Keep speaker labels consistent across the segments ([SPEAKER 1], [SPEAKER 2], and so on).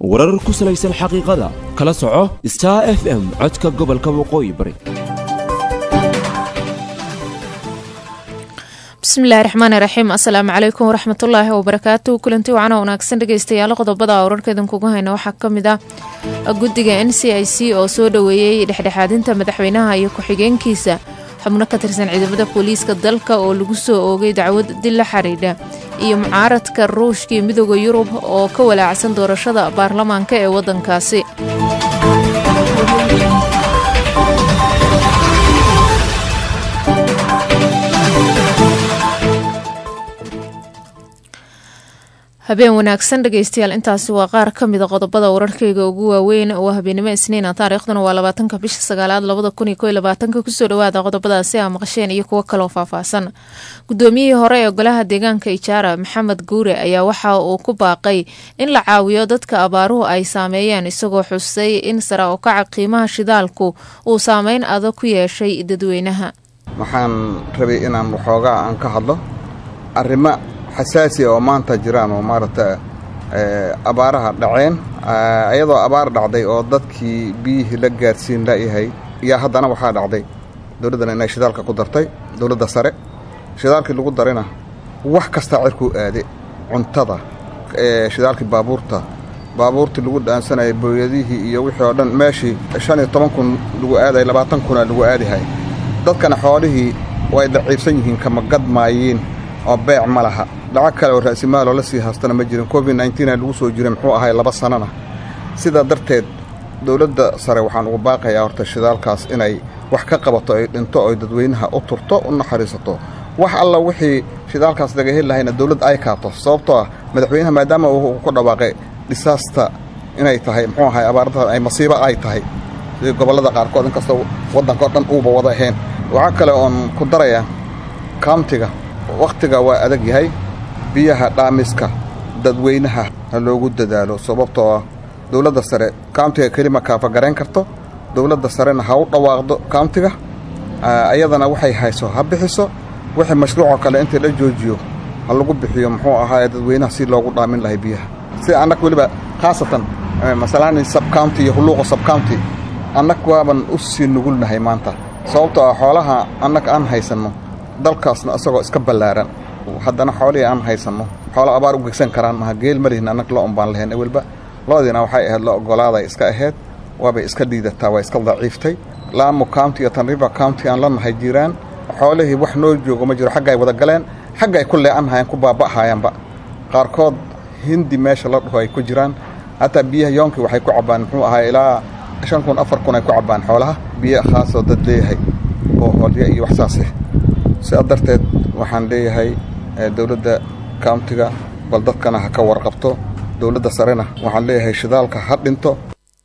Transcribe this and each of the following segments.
[SPEAKER 1] warar ku salaysan xaqiiqada kala soco star f m codka gobolka waqooyi bari
[SPEAKER 2] bismillahi raxmaani raxiim assalaamu calaykum waraxmatullaahi wabarakaatu kulanti wacana wanaagsan dhegeystayaal qodobada wararkeedan kugu hayna waxaa ka mid ah guddiga n c i c oo soo dhoweeyey dhexdhexaadinta madaxweynaha iyo ku-xigeenkiisa xubno ka tirsan ciidamada booliiska dalka oo lagu soo oogay dacwad dil la xidhiidha iyo mucaaradka ruushka iyo midooda yurub oo ka walaacsan doorashada baarlamaanka ee waddankaasi habeen wanaagsan dhegeystayaal intaasi waa qaar ka mida qodobada wararkeyga ugu waaweyn waa habeenimo isniina taariikhduna waa labaatanka bisha sagaalaad labada kun iyo koy labaatanka kusoo dhawaada qodobadaasi aa maqasheen iyo kuwo kaloo faahfaahsan gudoomiyihii hore ee golaha deegaanka ijaara maxamed guure ayaa waxa uu ku baaqay in la caawiyo dadka abaaruhu ay saameeyeen isagoo xusay in sare u kaca qiimaha shidaalku uu saameyn adag ku yeeshay dadweynaha
[SPEAKER 3] waxaan rabay inaan waxoogaa aan ka hadlo arrimo xasaasi oo maanta jiraan oo maaragta abaaraha dhaceen iyadoo abaar dhacday oo dadkii biyihii la gaarsiin layahay yaa haddana waxaa dhacday dowladdana inay shidaalka ku dartay dowladda sare shidaalkii lagu darayna wax kastaa cirkuu aade cuntada shidaalkii baabuurta baabuurtii lagu dhaansanayay booyadihii iyo wixii oo dhan meeshii shan iyo toban kun lagu aadaya labaatan kuna lagu aadihay dadkana xoolihii way daciibsan yihiin kama gadmaayiin oo beec ma laha lacag kale oo ra'simaaloo la sii haastana ma jirin covid nneteena lagu soo jiray muxuu ahay laba sannana sidaa darteed dowladda sare waxaan ugu baaqayaa horta shidaalkaas inay wax ka qabato ay dhinto oy dadweynaha u turto u naxariisato wax alla wixii shidaalkaas laga heli lahayna dowladda ay kaato sababtoo ah madaxweynaha maadaama uu ku dhawaaqay dhisaasta inay tahay muxuu ahay abaarada ay masiibo ay tahay sidii gobollada qaarkood inkastoo waddanka o dhan uuba wada ahayn waxaa kale oon ku darayaa kauntiga wakhtiga waa adag yahay biyaha dhaamiska dadweynaha ha loogu dadaalo sababtoo ah dowladda sare kauntiga kelima kaafagarayn karto dowladda sarena ha u dhawaaqdo kauntiga ayadana waxay hayso ha bixiso wixii mashruucoo kale intii la joojiyo ha lagu bixiyo muxuu ahaa dadweynaha si loogu dhaamin lahay biyaha si annag weliba khaasatan masalaani sabcounty iyo hulluuqa sabcounty annag waaban u sii nugulnahay maanta sababtoo ah xoolaha annag aan haysanno dalkaasna isagoo iska ballaaran haddana xoolihii aan haysanno xoolo abaar u gegsan karaan maha geel malihin annag lo un baan lahayn ewelba loodiina waxay ahayd lo ogolaaday iska ahayd waabay iska dhiidataa waa iska daciiftay laamo county iyo tanriva county aan la nahay jiraan xoolihii wax noo joogo ma jiro xaggaay wada galeen xaggaay ku lee'anhayaan ku baaba'hayaanba qaarkood hindi meesha la dhaho ay ku jiraan hataa biyaha yoonkii waxay ku cabbaan muxuu ahaa ilaa shan kun afar kun ay ku cabbaan xoolaha biyo khaasoo dad leeyahay oo hoolya iyo wax saaseh sidaa darteed waxaan leeyahay dowladda kauntiga bal dadkana ha ka warqabto dowladda sarena waxaan leeyahay shidaalka ha dhinto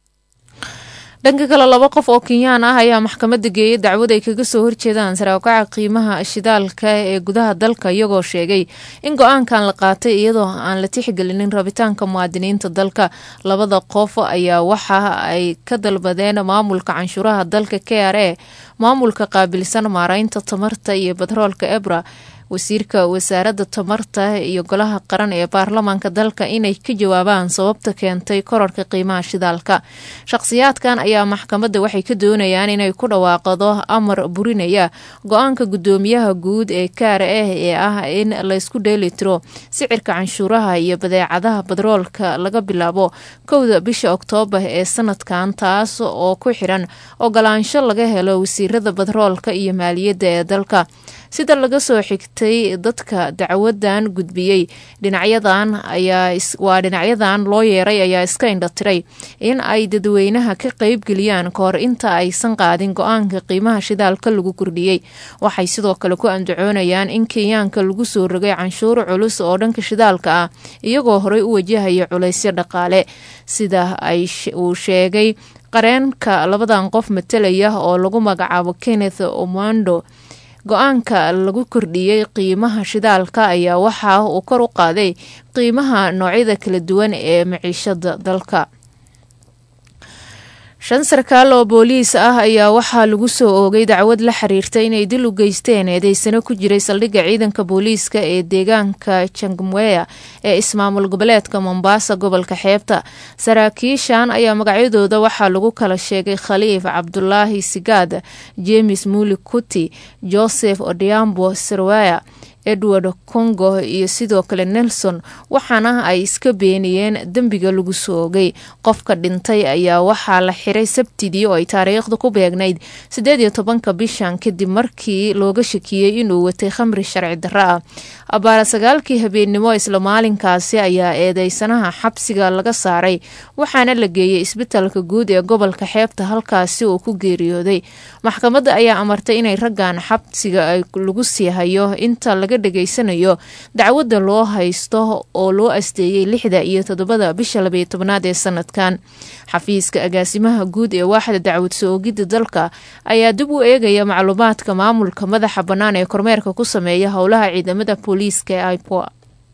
[SPEAKER 2] dhanka kale laba qof oo kenyaan ah ayaa maxkamadda geeyay dacwad ay kaga soo horjeedaan saraawakaca qiimaha shidaalka ee gudaha dalka iyagoo sheegay in go-aankan la qaatay iyadoo aan la tixgelinin rabitaanka muwaadiniinta dalka labada qof ayaa waxa ay ka dalbadeen maamulka canshuuraha dalka k r a maamulka qaabilsan maareynta tamarta iyo batroolka ebra wasiirka wasaaradda tamarta iyo golaha qaran ee baarlamaanka dalka inay ka jawaabaan sababta keentay korarka qiimaha shidaalka shaqhsiyaadkan ayaa maxkamadda waxay ka doonayaan inay ku dhawaaqdo amar burinaya go-aanka guddoomiyaha guud ee kaar ah ee ah in laysku dheelitiro sicirka canshuuraha iyo badeecadaha badroolka laga bilaabo kowda bisha oktoobar ee sanadkan taas oo ku xiran ogolaansho laga helo wasiirada badroolka iyo maaliyadda ee dalka sida laga soo xigtay dadka dacwadan gudbiyey dhinacyadan waa dhinacyadan loo yeeray ayaa iska indhatiray in ay dadweynaha ka qeybgeliyaan kahor inta aysan qaadin go-aanka qiimaha shidaalka lagu kordhiyey waxay sidoo kale ku andacoonayaan in kenyaanka lagu soo rogay canshuur culus oo dhanka shidaalka ah iyagoo horey u wajahaya culaysyo dhaqaale sida uu sheegay qareenka labadan qof matalaya oo lagu magacaabo kenneth omando go-aanka lagu kordhiyey qiimaha shidaalka ayaa waxa uu kor u qaaday qiimaha noocyada kala duwan ee maciishada dalka shan sarkaal oo booliis ah ayaa waxaa lagu soo oogay dacwad la xiriirta inay dil u geysteen eedeysano ku jiray saldhigga ciidanka booliiska ee deegaanka jangmweya ee ismaamul goboleedka mombasa gobolka xeebta saraakiishan ayaa magacyadooda waxaa lagu kala sheegay khaliif cabdulaahi sigaad jemes muli kuti joseph odiambo sirwaya edward congo iyo sidoo kale nelson waxaana ay iska beeniyeen dembiga lagu soo ogay qofka dhintay ayaa waxaa la xiray sabtidii oo ay taariikhda ku beegnayd sideed iyo tobanka bishan kadib markii looga shakiyey inuu watay khamri sharci darro ah abaara sagaalkii habeennimo isla maalinkaasi ayaa eedeysanaha xabsiga laga saaray waxaana la geeyey isbitalka guud ee gobolka xeebta halkaasi uu ku geeriyooday maxkamadda ayaa amartay inay raggan xabsiga lagu sii hayo inta laga dhegaysanayo dacwadda loo haysto oo loo asteeyey lixda iyo toddobada bisha labaiyo tobnaad ee sanadkan xafiiska agaasimaha guud ee waaxda dacwad soo-ogidda dalka ayaa dib u eegaya macluumaadka maamulka madaxa bannaan ee kormeerka ku sameeya howlaha ciidamada booliiska ee ipoa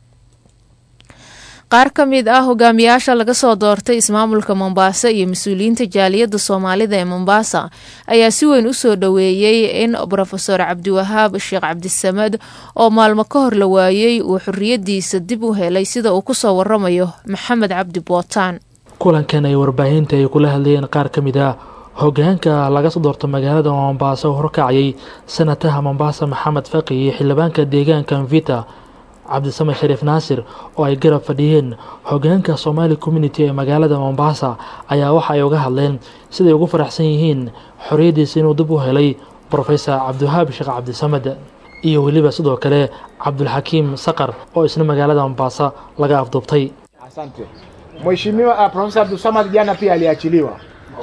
[SPEAKER 2] qaar ka mid ah hogaamiyaasha laga soo doortay ismaamulka mombasa iyo mas-uuliyiinta jaaliyadda soomaalida ee mombasa ayaa si weyn u soo dhoweeyey in rofeor cabdiwahaab sheekh cabdisamad oo maalmo ka hor la waayey uu xorriyadiisa dib u helay sida uu kusoo waramayo maxamed cabdi bootaan
[SPEAKER 4] kulankan ay warbaahinta ay kula hadlayeen qaar ka mid ah hogaanka laga soo doorto magaalada mombasa oo horkacayay sanataha mombasa maxamed faqi iyo xildhibaanka deegaanka mvita cabdisamed shariif naasir oo ay garab fadhiyeen hogaanka somaali community ee magaalada mombasa ayaa waxa ay uga hadleen siday ugu faraxsan yihiin xorriyaddiisa inuu dib u helay brofesor cabdiwahaab sheekh cabdisamed iyo weliba sidoo kale cabdulxakiim saqar oo isna magaalada mombasa laga afduubtay
[SPEAKER 5] Asante. Mheshimiwa uh, Profesa Abdulsamad jana pia aliachiliwa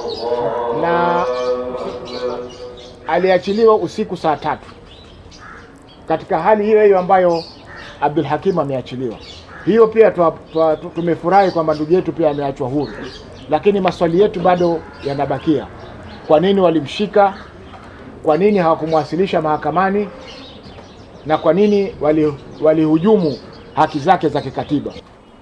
[SPEAKER 5] na aliachiliwa usiku saa tatu katika hali hiyo hiyo ambayo Abdul Hakim ameachiliwa. Hiyo pia twa, twa, tu- tumefurahi kwamba ndugu yetu pia ameachwa huru, lakini maswali yetu bado yanabakia. Kwa nini walimshika? Kwa nini hawakumwasilisha mahakamani? Na kwa nini wali- walihujumu haki zake za kikatiba?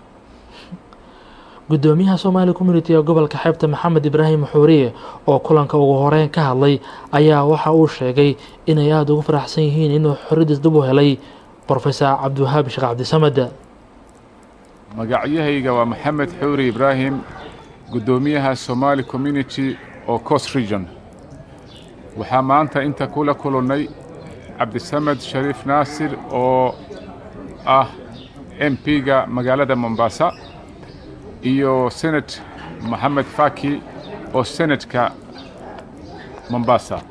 [SPEAKER 4] gudoomiyaha somaali community ee gobolka xeebta maxamed ibraahim xuuriye oo kulanka ugu horeyn ka hadlay ayaa waxa uu sheegay inay aada ugu faraxsan yihiin inuu xorriyadiis dib u helay brofesor cabdiwahaab sheekh cabdisamed
[SPEAKER 6] magacyahayga waa maxamed xuuri ibraahim guddoomiyaha somaali community oo coast region waxaa maanta inta kula kulannay cabdisamed shariif naasir oo ah m p-ga magaalada mombasa iyo senet moxamed faki oo senetka mombasa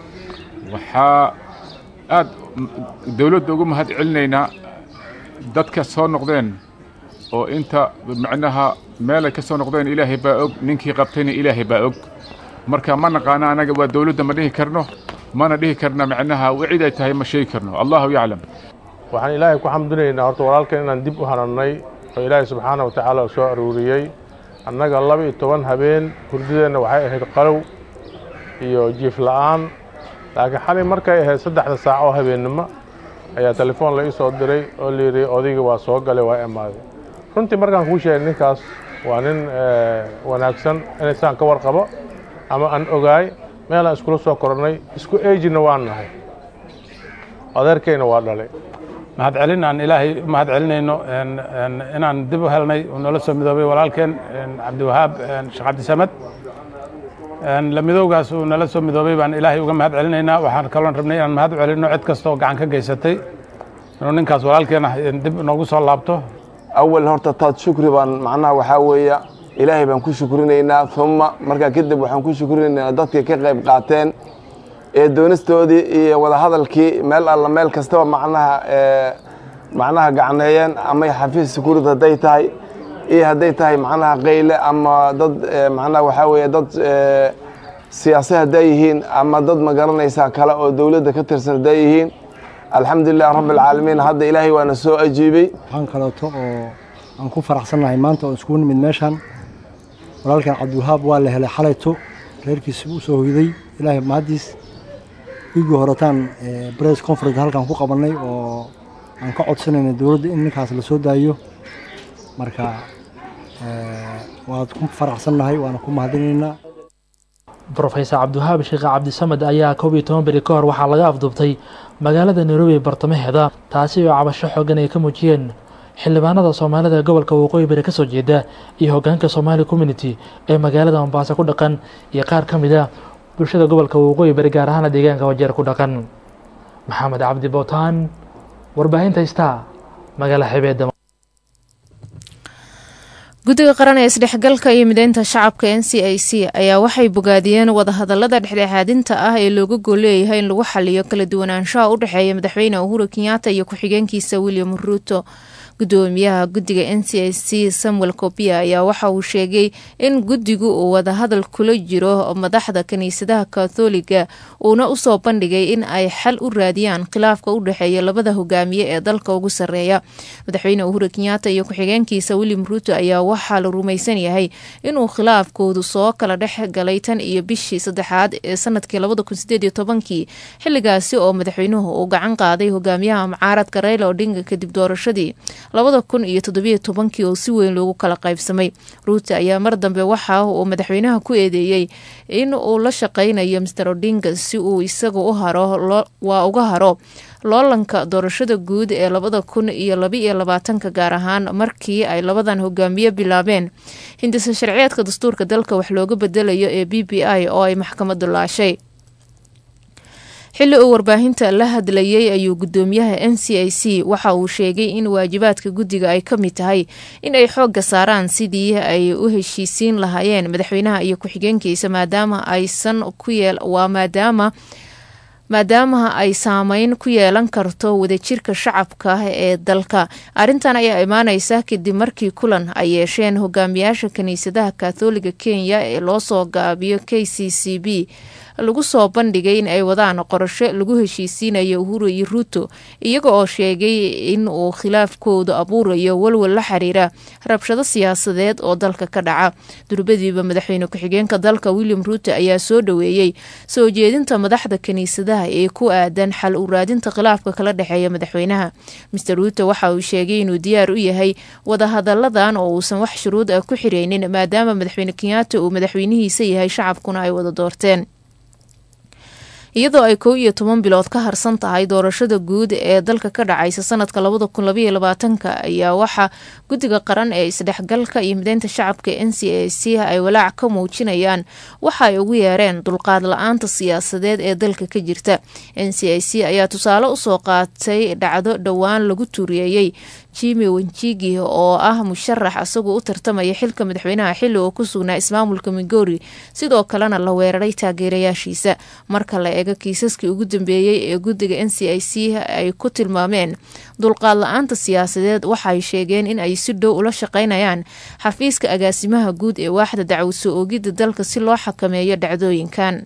[SPEAKER 6] waxaa aad dowladda ugu mahad celinaynaa dadka soo noqdeen oo inta macnaha meelay ka soo noqdeen ilaahay baa og ninkii qabtayna ilaahay baa og marka ma naqaana anaga waa dowladda ma dhihi karno mana dhihi karna macnaha cid ay tahay ma sheegi karno allahu yaclam
[SPEAKER 7] waxaan ilaahay ku xamdinaynaa horta walaalkan inaan dib u hanannay oo ilaahay subxaana wa tacaala soo aruuriyey annaga laba iyo toban habeen hurdadeenna waxay ahayd qalow iyo jiif la'aan laakiin xalay markay ahayd saddexda saac oo habeennimo ayaa telefoon la ii soo diray oo layidhi odayga waa soo galay waa imaaday runtii markaan kuu sheegay ninkaas waa nin eh, wanaagsan inaysaan ka warqabo ama aan ogaay meelaan iskula soo korannay isku eejina waan nahay adeerkayna waa dhalay
[SPEAKER 8] mahad celin aan ilaahay u mahad celinayno een- een inaan dib u helnay uu noola soo midoobay walaalkeen een cabdiwahaab een sheekh cabdisamed een la midowgaas uu nala soo midoobay baan ilaahay uga mahad celinaynaa waxaan kaloon rabnay inaan mahad u celinno cid kastoo gacan ka geysatay inuu ninkaas walaalkeen ah een dib noogu soo laabto
[SPEAKER 9] awal horta taad shukri baan macnaha waxaa weeye ilaahay baan ku shukrinaynaa uma markaa kadib waxaan ku shukrinaynaa dadkii ka qayb qaateen ee doonistoodii iyo wadahadalkii meel alla meel kastaba macnaha ee, macnaha gacneeyeen ama xafiis sukuurad hadday tahay iyo hadday tahay macnaha qayle ama dad ee, macnaha waxaa weeye dad ee, siyaasi hadday yihiin ama dad ma garanaysaa kale oo dowladda ka tirsan hadday yihiin alxamdulilah rabbi alcaalamiin hadda ilaahay waana soo ajiibay
[SPEAKER 10] waxaan kaleeto oo aan ku faraxsannahay maanta oo iskugu nimid meeshan walaalkan cabdiwahaab waa la helay xalayto reerkiisa u soo hoyday ilaahay mahaddiis wiigii horetaan bress conference halkan ku qabannay oo aan ka codsanayna dowladda in ninkaas la soo daayo marka eh, waad ku faraxsannahay waana ku mahadinaynaa
[SPEAKER 4] rofeysar cabdiwahaab sheekh cabdisamed ayaa koob iyo toban beri ka hor waxaa laga afduubtay magaalada nairobi bartamaheeda taasi oo cabasho xoogan ay ka muujiyeen xildhibaanada soomaalida gobolka waqooyi bari kasoo jeeda iyo hogaanka somaali community ee magaalada mombaaso ku dhaqan iyo qaar ka mid a bulshada gobolka waqooyi bari gaar ahaana deegaanka wajeer ku dhaqan maxamed cabdi bowtaan warbaahinta star magaala xibeeda
[SPEAKER 2] guddiga qaran ee isdhexgalka iyo mideynta shacabka n c i c ayaa waxay bogaadiyeen wadahadalada dhexdhexaadinta ah ee looga gool leeyahay in lagu xaliyo kala duwanaanshaha u dhexeeya madaxweyne uhuru kenyaata iyo ku-xigeenkiisa william ruuto gudoomiyaha guddiga n c i c samuel kopia ayaa waxa uu sheegay in guddigu uu wadahadal kula jiro madaxda kiniisadaha katholiga uuna usoo bandhigay in ay xal u raadiyaan khilaafka u dhexeeya labada hogaamiye ee dalka ugu sarreeya madaxweyne uhuru kenyaata iyo ku-xigeenkiisa william ruuto ayaa waxaa la rumaysan yahay inuu khilaafkoodu soo kala dhex galay tan iyo bishii saddexaad ee sanadkii labada kun sideed iyo tobankii xilligaasi oo madaxweynuhu uu gacan qaaday hogaamiyaha mucaaradka rayla odhinga kadib doorashadii labada kun iyo toddobiyo tobankii oo si weyn loogu kala qaybsamay ruuto ayaa mar dambe waxa uu madaxweynaha ku eedeeyey in uu la shaqeynayo master odinga si uu isaga u haro waa uga haro loolanka doorashada guud ee labada kun iyo labaiyo labaatanka gaar ahaan markii ay labadan hogaamiye bilaabeen hindisa sharciyeedka dastuurka dalka wax looga bedelayo ee b b i oo ay maxkamadu laashay xilli uu warbaahinta la hadlayay ayuu gudoomiyaha n c i c waxa uu sheegay in waajibaadka guddiga ay ka mid tahay in ay xoogga saaraan sidii ay u heshiisiin lahaayeen madaxweynaha iyo ku-xigeenkiisa maadaama aysan ku yeel waa maadaama maadaama ay saameyn ku yeelan karto wadajirka shacabka ee dalka arrintan ayaa imaaneysa kadib markii kulan ay yeesheen hogaamiyaasha kiniisadaha katholiga kenya ee loo soo gaabiyo k c c b lagu soo bandhigay in ay wadaan qorasho lagu heshiisiinayo uhuru iyo ruuto iyaga oo sheegay in uu khilaafkoodu abuurayo walwal la xiriira rabshado siyaasadeed oo dalka ka dhaca durbadiiba madaxweyne ku-xigeenka dalka william ruuto ayaa soo dhoweeyey soo jeedinta madaxda kiniisadaha ee ku aadan xal u raadinta khilaafka kala dhexeeya madaxweynaha master ruuto waxa uu sheegay inuu diyaar u yahay wadahadaladan oo uusan wax shuruud ah ku xireynin maadaama madaxweyne kenyaata uu madaxweynihiisa yahay shacabkuna ay wada doorteen iyadoo ay kow iyo toban bilood ka harsan tahay doorashada guud ee dalka ka dhacaysa sanadka labada kun labaiyo labaatanka ayaa waxaa guddiga qaran ee isdhexgalka iyo mideynta shacabka n c a c ay walaac ka muujinayaan waxa ay ugu yeereen dulqaad la-aanta siyaasadeed ee dalka ka jirta n c a c ayaa tusaale usoo qaatay dhacdo dhowaan lagu tuuriyeeyey jimi wenjigi oo ah musharax isagoo u tartamaya xilka madaxweynaha xilli oo ku sugnaa ismaamulka migori sidoo kalena la weeraray taageerayaashiisa marka la eego kiisaskii ugu dambeeyey ee guddiga n c i c ay ku tilmaameen dulqaad la-aanta siyaasadeed waxay sheegeen in ay si dhow ula shaqeynayaan xafiiska agaasimaha guud ee waaxda dacwad soo oogidda dalka si loo xakameeyo dhacdooyinkan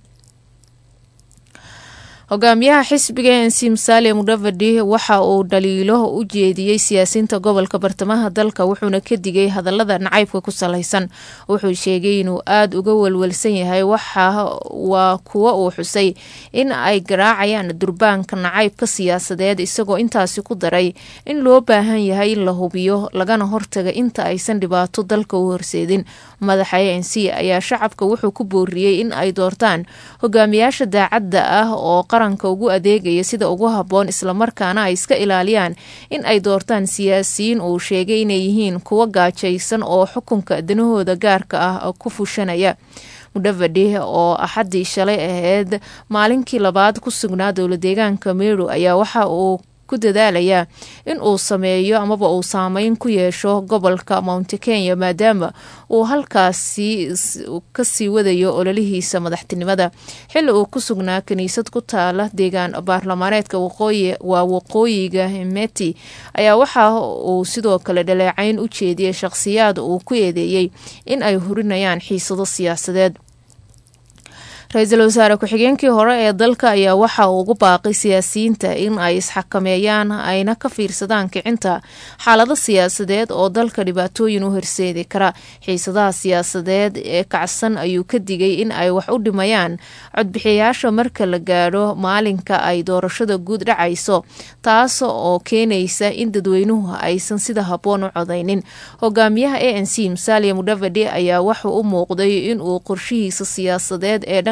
[SPEAKER 2] hogaamiyaha xisbiga n c musaale mudavadi waxa uu dhaliilo u jeediyey siyaasiyiinta gobolka bartamaha dalka wuxuuna ka digay hadalada nacaybka ku salaysan wuxuu sheegay inuu aada uga walwalsan yahay waxa waa kuwo uu xusay in ay garaacayaan durbaanka nacaybka siyaasadeed isagoo intaasi ku daray in loo baahan yahay in la hubiyo lagana hortaga inta aysan dhibaato dalka u horseedin madaxa a n c ayaa shacabka wuxuu ku booriyey in ay doortaan hogaamiyaasha daacadda ah oo qaranka ugu adeegaya sida ugu habboon islamarkaana ay iska ilaaliyaan in ay doortaan siyaasiyiin uu sheegay inay yihiin kuwo gaajaysan oo xukunka danahooda gaarka ah ku fushanaya mudhavadi oo axaddii shalay ahayd maalinkii labaad ku sugnaa dowla deegaanka meru ayaa waxa uu ku dadaalayaa in uu sameeyo amaba uu saameyn ku yeesho gobolka mount kenya maadaama uu halkaasi kasii wadayo ololihiisa madaxtinimada xilli uu ku sugnaa kiniisad ku taala deegaan baarlamaaneedka waqooyi waa waqooyiga meti ayaa waxa uu sidoo kale dhaleecayn u jeediyey shaqhsiyaad uu ku eedeeyey in ay hurinayaan xiisado siyaasadeed ra-iisul wasaare ku-xigeenkii hore ee dalka ayaa waxa uu ugu baaqay siyaasiyiinta in ay isxakameeyaan ayna ka fiirsadaan kicinta xaalado siyaasadeed oo dalka dhibaatooyin u horseedi kara xiisadaha siyaasadeed ee kacsan ayuu ka digay in ay wax u dhimayaan codbixiyayaasha marka la gaadho maalinka ay doorashada guud dhacayso taas oo keenaysa in dadweynuhu aysan sida habboon u codaynin hogaamiyaha a n c musalia mudhavadi ayaa wuxuu u muuqday inuu qorshihiisa siyaasadeed ee dhan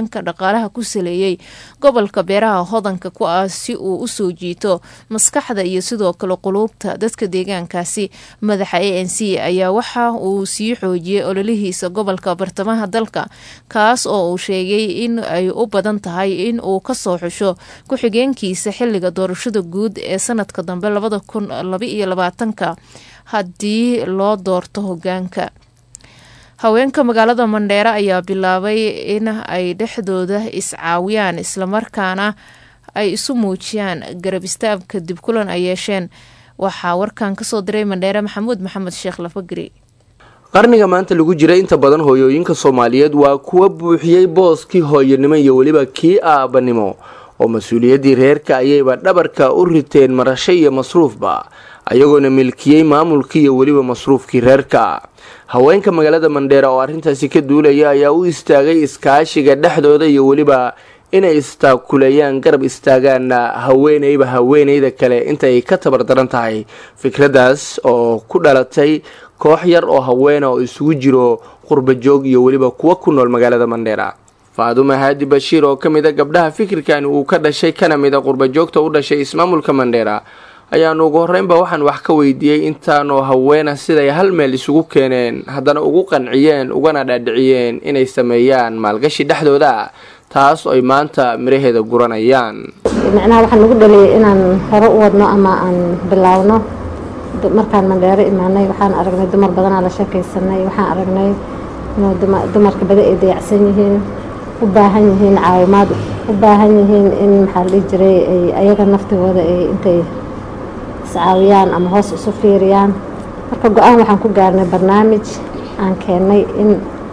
[SPEAKER 2] dhanka dhaqaalaha ku saleeyey gobolka beeraha hodanka ku ah si uu usoo jiito maskaxda iyo sidoo kale quluubta dadka deegaankaasi madaxa a n c ayaa waxa uu sii xoojiyey ololihiisa gobolka bartamaha dalka kaas oo uu sheegay in ay u badan tahay in uu kasoo xusho ku-xigeenkiisa xiliga doorashada guud ee sanadka dambe labada kun labaiyo labaatanka haddii loo doorto hogaanka haweenka magaalada mandheere ayaa bilaabay in ay dhexdooda iscaawiyaan islamarkaana ay isu muujiyaan garab istaab kadib kulan ay yeesheen waxaa warkan kasoo diray mandheere maxamuud maxamed sheekh lafagri
[SPEAKER 11] qarniga maanta lagu jira inta badan hooyooyinka soomaaliyeed waa kuwa buuxiyey booskii hooyanimo iyo weliba kii aabanimo oo mas-uuliyaddii reerka ayayba dhabarka u riteen marasho iyo masruufba ayagoona milkiyey maamulkii iyo weliba masruufkii reerka haweenka magaalada mandheera oo arrintaasi ka duulaya ayaa u istaagay iskaashiga dhexdooda iyo weliba inay istaakuleeyaan garab istaagaanna haweeneyba haweeneyda kale intaay ka tabardaran tahay fikraddaas oo ku dhalatay koox yar oo haweena oo isugu jiro qurbajoog iyo weliba kuwa ku nool magaalada mandheera faadume haadi bashiir oo ka mid a gabdhaha fikirkan uu ka dhashay kana mid a qurbajoogta u dhashay ismaamulka mandheera ayaanu ugu horreynba waxaan wax ka weydiiyey intaanoo haweena siday hal meel isugu keeneen haddana ugu qanciyeen ugana dhaadhiciyeen inay sameeyaan maalgashi dhexdooda taas oy maanta miraheeda guranayaan
[SPEAKER 12] macnaha waxaan nagu dhaliyay inaan hore u wadno ama aan bilaawno markaan mandheero imaanay waxaan aragnay dumar badanaa la sheekaysanay waxaan aragnay inuu dumarka bada ay dayacsan yihiin u baahan yihiin caawimaad u baahan yihiin in maxaa la dhihi jiray ay ayaga naftigooda ay intay iscaawiyaan ama hoos isu fiiriyaan marka go-aan waxaan ku gaarnay barnaamij aan keennay in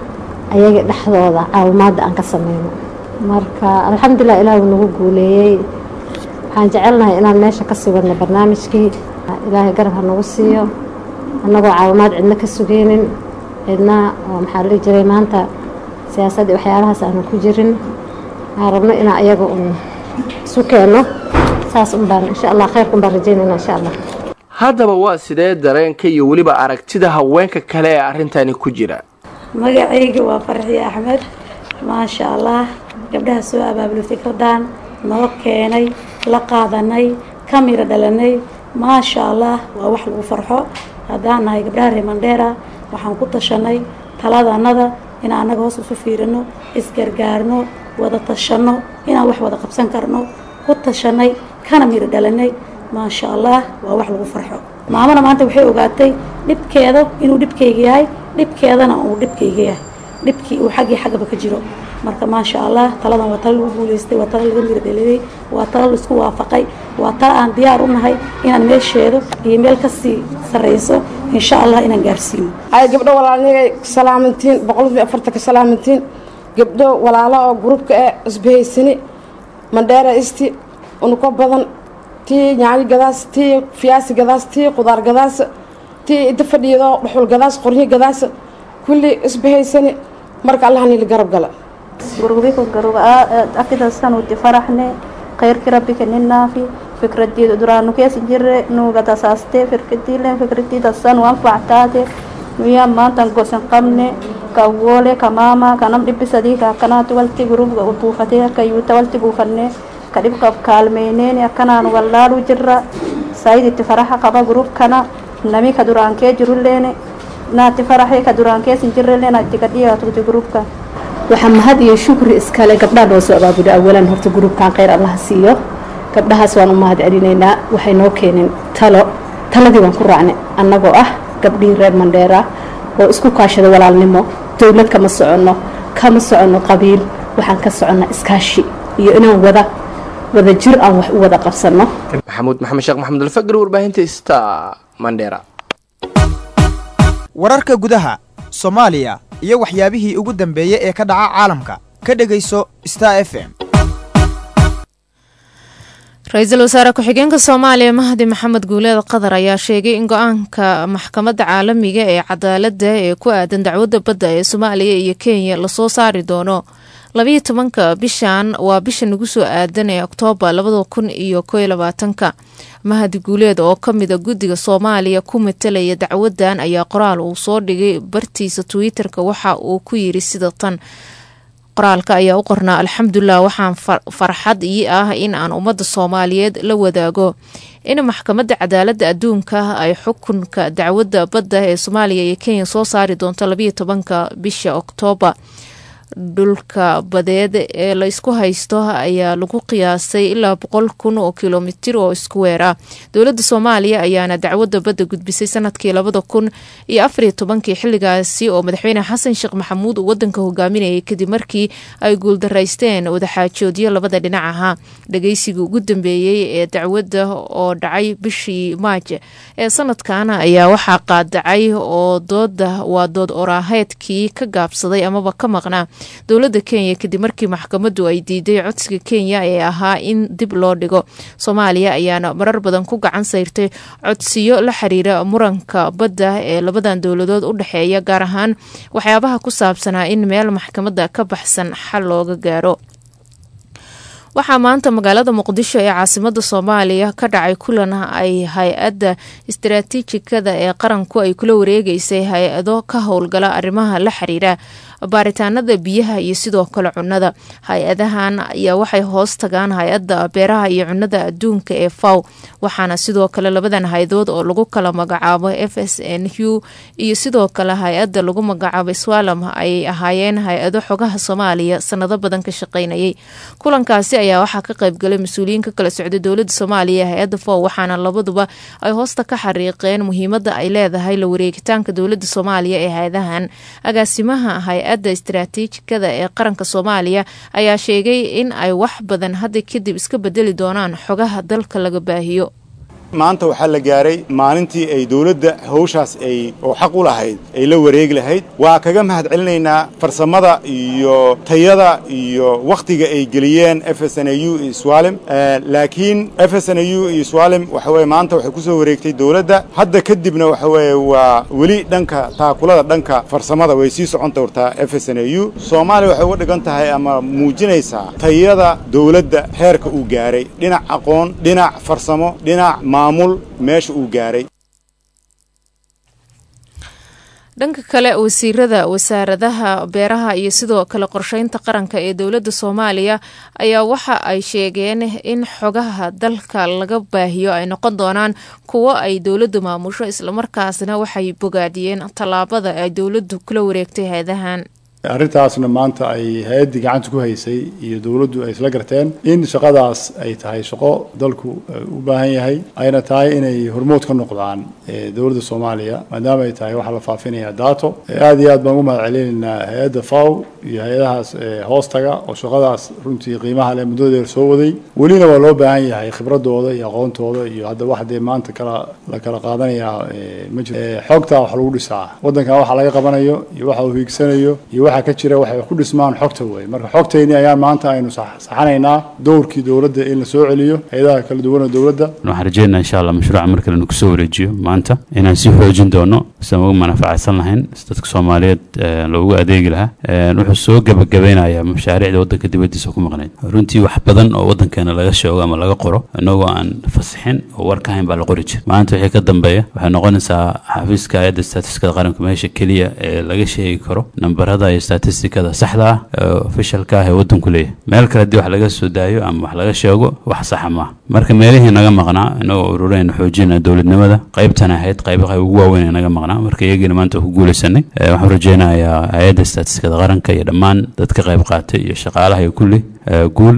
[SPEAKER 12] ayaga dhexdooda caawimaadda aan ka sameyno marka alxamdulilah ilaah wuu nagu guuleeyey waxaan jecelnahay inaan meesha kasii wadno barnaamijkii ilaahay garab ha nagu siiyo annagoo caawimaad cidna ka sugeynin cidna oo maxaa la dhihi jiray maanta siyaasadda waxyaalahaas aanu ku jirin waxaan rabno inaan ayaga un isu keenno saas un baan insha allah khayrka un baan rajeynayna insha allah
[SPEAKER 11] haddaba waa sidee dareenka iyo weliba aragtida haweenka kale ee arrintani ku jira
[SPEAKER 13] magacayga waa farxiye axmed maasha allah gabdhaha soo abaabulay fikradan noo keenay la qaadanay ka miro dhalanay maasha allah waa wax lagu farxo haddaan nahay gabdhaha reer mandheera waxaan ku tashanay taladanada inaan annaga hoos isu fiirino isgargaarno wada tashanno inaan wax wada qabsan karno ku tashanay kana miro dhalanay maasha allah waa wax lagu farxo maamana maanta waxay ogaatay dhibkeeda inuu dhibkayga yahay dhibkeedana uu dhibkayga yahay dhibkii uu xaggii xaggaba ka jiro marka maasha allah taladan waa tala lagu guuleystay waa tala laga miro dhaliyay waa tala laisku waafaqay waa tala aan diyaar u nahay inaan meesheedo iyo meel kasii sarreyso insha allah inaan gaarsiino
[SPEAKER 14] hay gabdho walaalnigay salaamantiin boqolkiiba afartanka salaamantiin gabdho walaalo oo gruubka ee isbahaysani mandheera isti unuko badan tii yaanyo gadaas tii fiyaasi gadaas tii qudaar gadaas tii inta fadhiido dhuxul gadaas qoryo gadaas kulli isbahaysani marka allah nili garab gala
[SPEAKER 15] gurubiko garub akidasan uti faraxne khayrki rabbi keninaafi fikradiida duraanu keesan jirre nuuga tasaaste firkadiilen fikradiidasan wanfactaate nuya maantan gosan qabne kawoole kamaama kanam dhibisadii kaakanaati walti gurubga buufate kayuuta walti buufanne kadhibkab kaalmeyneeni akkanaan wallaalu jirra sayiditti faraxa qaba gurubkana nami ka duraankee jirulleene naati faraxee ka duraankeesin jirrelleen atti kadhiyaatugti gurubka
[SPEAKER 16] waxaa mahad iyo shukri iskale gabdhaha noo soo abaabula awalan horta gruubkan kheyr allaha siiyo gabdhahaas waan u mahad celinaynaa waxay noo keeneen talo taladii waan ku raacnay annagoo ah gabdhihii reer mandheera oo isku kaashada walaalnimo dowlad kama soconno kama soconno qabiil waxaan ka soconnaa iskaashi iyo inaan wada wada jir aan wax u wada qabsanno
[SPEAKER 11] maxamuud maxamed sheekh maxamed alfagri warbaahinta sta mandheera
[SPEAKER 17] wararka gudaha soomaaliya iyo waxyaabihii ugu dambeeyey ee ka dhaca caalamka ka dhegayso star f m
[SPEAKER 2] ra-iisul wasaare ku-xigeenka soomaaliya mahdi maxamed guuleed qatar ayaa sheegay in go-aanka maxkamadda caalamiga ee cadaaladda ee ku aadan dacwadda badda ee soomaaliya iyo kenya lasoo saari doono labayo tobanka bishan waa bisha nagu soo aadan ee oktoobar labada kun iyo koyo labaatanka mahadi guuleed oo kamida guddiga soomaaliya ku matalaya dacwadan ayaa qoraal uu soo dhigay bartiisa twitter-ka waxa uu ku yiri sida tan qoraalka ayaa u qornaa alxamdulilah waxaan farxad ii ah in aan ummadda soomaaliyeed la wadaago in maxkamadda cadaaladda adduunka ay xukunka dacwadda badda ee soomaaliya iyo kenya soo saari doonto labayo tobanka bisha oktoobar dhulka badeed ee la isku haysto ayaa lagu qiyaasay ilaa boqol kun oo kilomitir oo isku weera dowladda soomaaliya ayaana dacwadda badda gudbisay sanadkii labada kun iyo afariyo tobankii xilligaasi oo madaxweyne xasan sheekh maxamuud uu wadanka hogaaminayay kadib markii ay guuldaraysteen wadaxaajoodyo labada dhinac ahaa dhageysigii ugu dambeeyey ee dacwadda oo dhacay bishii maaj ee sanadkan ayaa waxaa qaadacay oo dooda waa dood oraaheedkii ka gaabsaday amaba ka maqnaa dowladda kenya kadib markii maxkamaddu ay diiday codsiga kenya ee ahaa in dib loo dhigo soomaaliya ayaana marar badan ku gacan sayrtay codsiyo la xiriira muranka badda ee labadan dowladood u dhexeeya gaar ahaan waxyaabaha ku saabsanaa in meel maxkamadda ka baxsan xal looga gaaro waxaa maanta magaalada muqdisho ee caasimada soomaaliya ka dhacay kulan ay hay-adda istaraatiijikada ee qaranku ay kula wareegeysay hay-ado ka howlgala arrimaha la xiriira baaritaanada biyaha iyo sidoo kale cunnada hay-adahan ayaa waxay hoos tagaan hay-adda beeraha iyo cunnada adduunka ee faw waxaana sidoo kale labadan hay-adood oo lagu kala magacaabo f s n u iyo sidoo kale hay-adda lagu magacaabo swalam ay ahaayeen hay-ado xogaha soomaaliya sanado badan ka shaqeynayay kulankaasi ayaa waxaa ka qaybgalay mas-uuliyiin ka kala socday dowlada soomaaliya ee hay-adda faw waxaana labaduba ay hoosta ka xariiqeen muhiimada ay leedahay la wareegitaanka dowlada soomaaliya ee hay-adahan agaasimaha hay-adda istaraatiijikada ee qaranka soomaaliya ayaa sheegay in ay wax badan hadda kadib iska bedeli doonaan xogaha dalka laga baahiyo
[SPEAKER 18] maanta waxaa la gaaray maalintii ay dowladda hawshaas ay oo xaq u lahayd ay la wareegi lahayd waa kaga mahad celinaynaa farsamada iyo tayada iyo wakhtiga ay geliyeen f s n u iyo swalim laakiin f s n u iyo swalim waxa weye maanta waxay ku soo wareegtay dowladda hadda kadibna waxa weeye waa weli dhanka taakulada dhanka farsamada way sii socon doortaa f s n u soomaaliya waxay uga dhigan tahay ama muujinaysaa tayada dowladda heerka uu gaaray dhinac aqoon dhinac farsamo dhinac maamul meesha uu gaaray
[SPEAKER 2] dhanka kale wasiirada wasaaradaha beeraha iyo sidoo kale qorsheynta qaranka ee dowladda soomaaliya ayaa waxa ay sheegeen in xogaha dalka laga baahiyo ay noqon doonaan kuwo ay dowladdu maamusho islamarkaasna waxay bogaadiyeen tallaabada ay dowladdu kula wareegtay hay-adahan
[SPEAKER 19] arrintaasna maanta ay hay-addii gacanta ku haysay iyo dowladdu ay isla garteen in shaqadaas ay tahay shaqo dalku u baahan yahay ayna tahay inay hormood ka noqdaan dowladda soomaaliya maadaama ay tahay waxaa la faafinaya daato aad iyo aad baan ugu mahad celinaynaa hay-adda faw iyo hay-adahaas hoostaga oo shaqadaas runtii qiimaha leh muddadeer soo waday welina waa loo baahan yahay khibradooda iyo aqoontooda iyo hadda wax dee maanta kala la kala qaadanayaa ma jiro xogtaa wax lagu dhisaa waddankan waxa laga qabanayo iyo waxa uu hiigsanayo iyo waxa ka jira waxay ku dhismaan xogta wey marka xogtayni ayaan maanta aynu saxanaynaa dowrkii dowladda in la soo celiyo hay-adaha kala duwan oo dowladda
[SPEAKER 20] waxaan rajeynaa insha allah mashruuca mar kale kusoo wareejiyo maanta inaan sii xoojin doono siaan uga manafacadsan lahayn si dadka soomaaliyeed loogu adeegi lahaa wuxuu soo gebagabeynayaa mashaariicda waddanka dibaddiisa ku maqnayd runtii wax badan oo waddankeena laga sheego ama laga qoro inagoo aan fasixin oo war ka hayn baa la qori jira maanta wixii ka dambeeya waxay noqonaysaa xafiiska hay-adda statistikada qaranka meesha keliya ee laga sheegi karo nambarada iyo statistikada saxda ah ee ofishalka ah ee waddanku leeyahay meel kale haddii wax laga soo daayo ama wax laga sheego wax saxa maaha marka meelihii naga maqnaa inagoo ururayna xoojina dowladnimada qaybtan ahayd qayba qayb ugu waaweyn ee naga maqnaa marka iyagiina maanta ku guulaysanay waxaan rajeynayaa hay-adda statistikada qaranka iyo dhammaan dadka qayb qaatay iyo shaqaalaha iyo kulli guul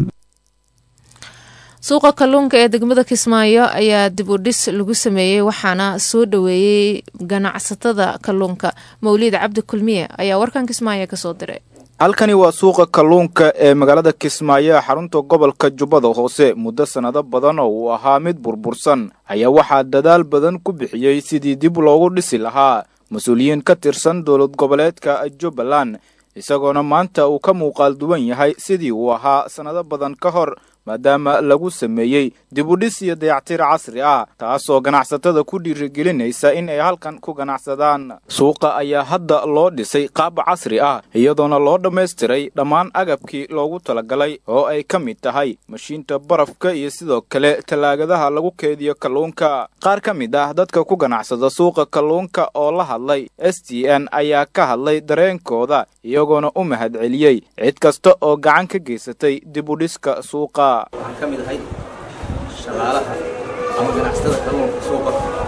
[SPEAKER 2] suuqa kalluunka ee degmada kismaayo ayaa dib u dhis lagu sameeyey waxaana soo dhoweeyey ganacsatada kalluunka mawliid cabdi kulmiye ayaa warkan kismaayo kasoo diray
[SPEAKER 21] halkani waa suuqa kalluunka ee magaalada kismaayo xarunta gobolka jubbada hoose muddo sannado badan oo uu ahaa mid burbursan ayaa waxaa dadaal badan ku bixiyey sidii dib loogu dhisi lahaa mas-uuliyiin ka tirsan dowlad goboleedka jubbaland isagoona maanta uu ka muuqaal duwan yahay sidii uu ahaa sannado badan ka hor maadaama lagu sameeyey dibudhis iyo dayactir casri ah taasoo ganacsatada ku dhiirigelinaysa in ay halkan ku ganacsadaan suuqa ayaa hadda loo dhisay qaab casri ah iyadoona loo dhammaystiray dhammaan agabkii loogu talagalay oo ay ka mid tahay mashiinta barafka iyo sidoo kale tallaagadaha lagu keediyo kalluunka qaar ka mid ah dadka ku ganacsada suuqa kalluunka oo la hadlay s t n ayaa ka hadlay dareenkooda iyagoona u mahadceliyey cid kasta oo gacan ka geysatay dib u dhiska suuqa
[SPEAKER 1] waxaan ka mid ahay shaqaalaha ama ganacsatada kalluunka suuqa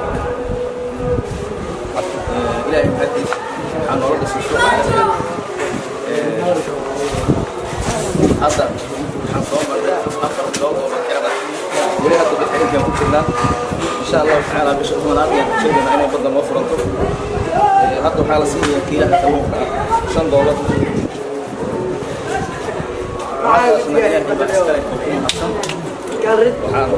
[SPEAKER 1] ilaahay mahaddiis waxaa noola dhisay suuqa casriga hadda waxaan soo marnay afar bilood oo bakirada weli hadda bixinkaan ku jirnaa insha allahu tacaala bisha tobanaad ayaan ku sheegaynaa inay badda noo furanto hadda waxaa la siinayaa kiilaha kalluunka ah shan doolar waxaasna ilaahay baa iskale oo ku mahadsan waxaan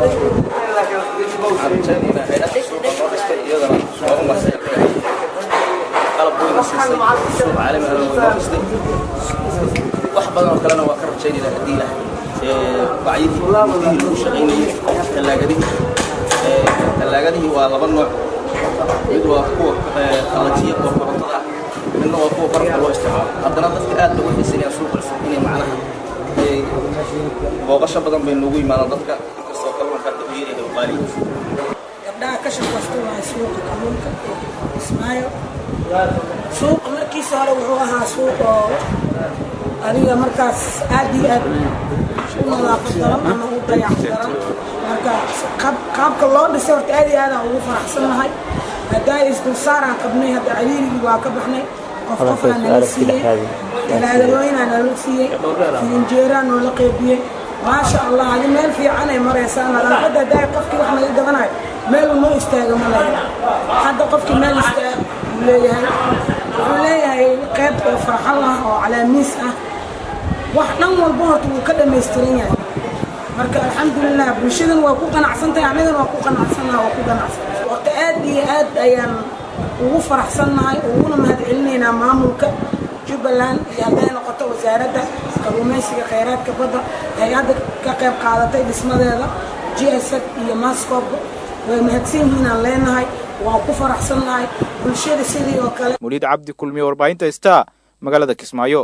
[SPEAKER 1] waxaan rajaynaynaa hay-adda suuqa noo dhistay iyadana waa u mahadsan qalab weyna siisay suuqa caalamiga way noo dhistay wax badan oo kalena waa ka rajaynaynaa haddii ilaah bacyadii mudihii lagu shaqaynayay tallaagadihii tallaagadihii waa laba nooc mid waa kuwa qalajiya oo korontada ah midna waa kuwa barafka loo isticmaalo haddana dadka aad bay u xiisanayaan suuqa inay macnaha booqasho badan bay noogu yimaadaan dadka inkastoo kalluunka hadda u yaryahay oo qaali
[SPEAKER 22] gabdhaha ka shaqaysta waa suuqa kalluunka ismaayo suuqa markiisa hore wuxuu ahaa suuq oo adiga markaas aad iyo aad u nadaafad daran ama u dayac daran marka qaabka loo dhisay horta aad iyo aadaan ugu faraxsannahay haddaa isdulsaaraan qabnay hadda caliirigii waa ka baxnay qof qofaa nala siiyey talaadalooyinaa nala siiyey filinjeeraa noola qeybiyey maasha allah adi meel fiican ay maraysaa nadaafadda haddaa qofkii wax naga gadanayo meel unoo istaaga ma lahayn hadda qofkii meel istaag uu leeyahay wuxuu leeyahay qeyb oo farxan ah oo calaamiis ah wax dhan walba horta wuu ka dhammaystiran yahay marka alxamdulilah bulshadan waa ku qanacsantahay anigana waa ku qanacsannaha waa ku qanacsantahay horta aad iyo aad ayaan ugu faraxsannahay uguna mahadcelinaynaa maamulka jubbaland iyo hadday noqoto wasaaradda kalluumaysiga khayraadka badda ay hadda ka qayb qaadatay dhismadeeda g s f iyo mascob way mahadsan yihiin aan leenahay waan ku faraxsannahay bulshada sidii oo kale
[SPEAKER 21] muliid cabdi kulmiye warbaahinta star magaalada kismaayo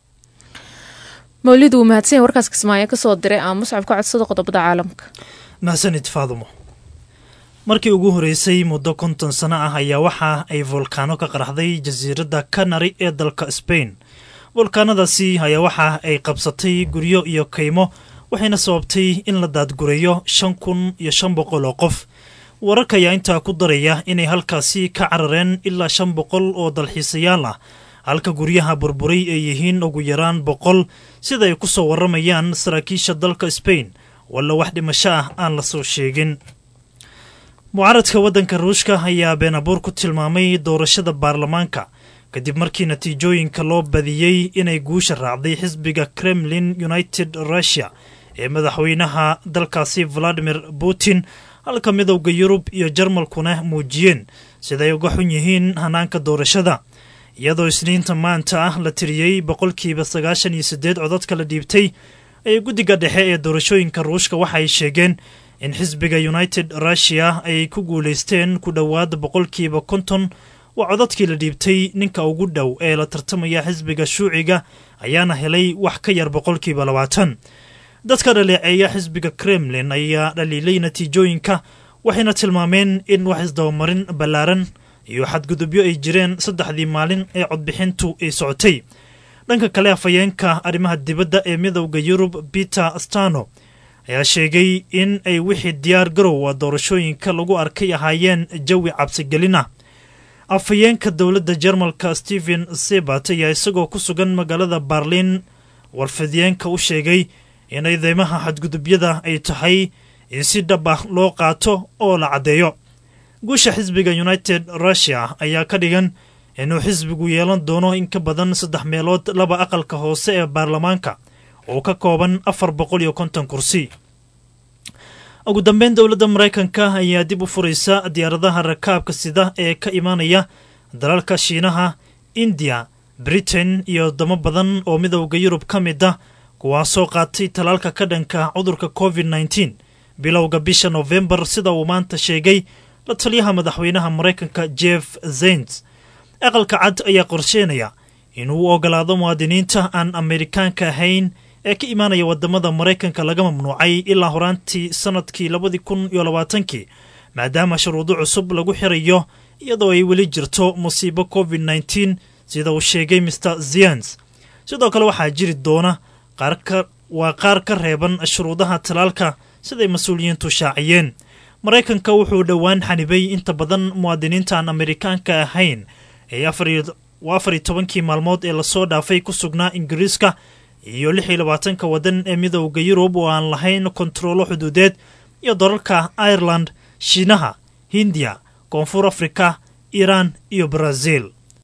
[SPEAKER 2] mawlid wuu mahadsan warkaas kismaayo kasoo diray aan muscab ka codsada qodobada caalamka
[SPEAKER 23] mahadsanid faadumo markii ugu horeysay muddo konton sano ah ayaa waxa ay volkaano ka qaraxday jasiiradda kanari ee dalka sbain volkaanadaasi ayaa waxa ay qabsatay guryo iyo kaymo waxayna sababtay in la daadgureeyo shan kun iyo shan boqol oo qof wararka ayaa intaa ku daraya inay halkaasi ka carareen ilaa shan boqol oo dalxiisayaal ah halka guryaha burburay ay yihiin ugu yaraan boqol sida ay ku soo warramayaan saraakiisha dalka sbain walla wax dhimasho ah aan la soo sheegin mucaaradka waddanka ruushka ayaa beenabuur ku tilmaamay doorashada baarlamaanka kadib markii natiijooyinka loo badiyey inay guusha raacday xisbiga kremlin united russia ee madaxweynaha dalkaasi valadimir putin halka midowda yurub iyo jarmalkuna muujiyeen siday uga xun yihiin hanaanka doorashada iyadoo isniinta maanta ah la tiriyey boqolkiiba sagaashan iyo siddeed codadka la dhiibtay ayay guddiga dhexe ee doorashooyinka ruushka waxa ay sheegeen in xisbiga united russia ay ku guulaysteen ku dhowaad boqolkiiba konton waa codadkii la dhiibtay ninka ugu dhow ee la tartamaya xisbiga shuuciga ayaana helay wax ka yar boqolkiiba labaatan dadka dhaleeceeya xisbiga kremlin ayaa dhaliilay natiijooyinka waxayna tilmaameen in wax isdabamarin ballaaran iyo xadgudubyo ay jireen saddexdii maalin ee codbixintu ay socotay dhanka kale afhayeenka arrimaha dibadda ee midowda yurub peter stano ayaa sheegay in ay wixii diyaar garowa doorashooyinka lagu arkay ahaayeen jawi cabsigelin ah afhayeenka dowladda jarmalka stephen sebat ayaa isagoo ku sugan magaalada barlin warfidiyeenka u sheegay in eedeymaha xadgudubyada ay tahay in si dhab ah loo qaato oo la caddeeyo guusha xisbiga united russia ayaa ka dhigan inuu xisbigu yeelan doono in ka badan saddex meelood laba aqalka hoose ee baarlamaanka oo ka kooban afar boqol iyo konton kursi ugu dambeyn dowladda maraykanka ayaa dib u furaysa diyaaradaha rakaabka sida ee ka imaanaya dalalka shiinaha indiya britain iyo wadamo badan oo midowda yurub ka mid ah kuwaasoo qaatay talaalka ka dhanka cudurka covid nneteen bilowga bisha nofembar sida uu maanta sheegay la taliyaha madaxweynaha maraykanka jeff zens aqalka cad ayaa qorsheenaya inuu u ogolaado muwaadiniinta aan amerikaanka ahayn ee ka imaanaya wadamada maraykanka laga mamnuucay ilaa horaantii sanadkii labadii kun iyo labaatankii maadaama shuruudo cusub lagu xirayo iyadoo ay weli jirto musiibo covid nneteen sida uu sheegay mr zians sidoo kale waxaa jiri doona waa qaar ka reeban shuruudaha talaalka siday mas-uuliyiintu shaaciyeen maraykanka wuxuu dhowaan xanibay inta badan muwaadiniinta aan amerikaanka ahayn ee afar iyo tobankii maalmood ee lasoo dhaafay ku sugnaa ingiriiska iyo lix iyo labaatanka waddan ee midowda yurub oo aan lahayn kontaroolo xuduudeed iyo dalalka ireland shiinaha hindiya koonfur afrika iiraan iyo brazil